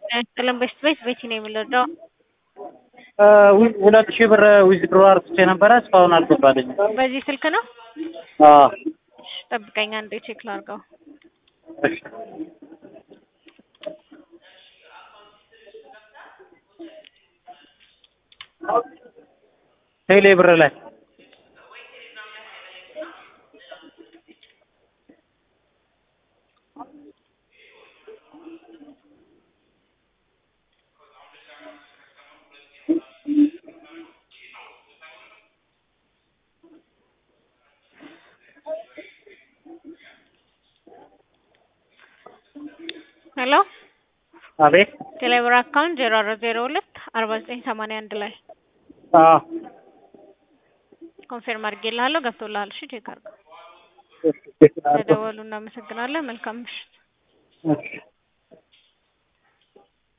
ጥልን ቤት ቤት ቤት ነው የምንወደው። ሁለት ሺህ ብር ዊዝድሮ አርግቼ ነበረ እስካሁን አልገባልኝም። በዚህ ስልክ ነው። አዎ እሺ፣ ጠብቀኝ አንዴ ቼክ ላድርገው። እሺ። ቴሌ ብር ላይ ሄሎ አቤት። ቴሌብር አካውንት ዜሮ አራት ዜሮ ሁለት አርባ ዘጠኝ ሰማንያ አንድ ላይ አዎ ኮንፌርም አድርጌልሃለሁ። ገብቶልሃል? እሺ ቼክ አድርገው። እሺ፣ እሺ፣ ተደወሉ። እናመሰግናለን። መልካም ምሽት። እሺ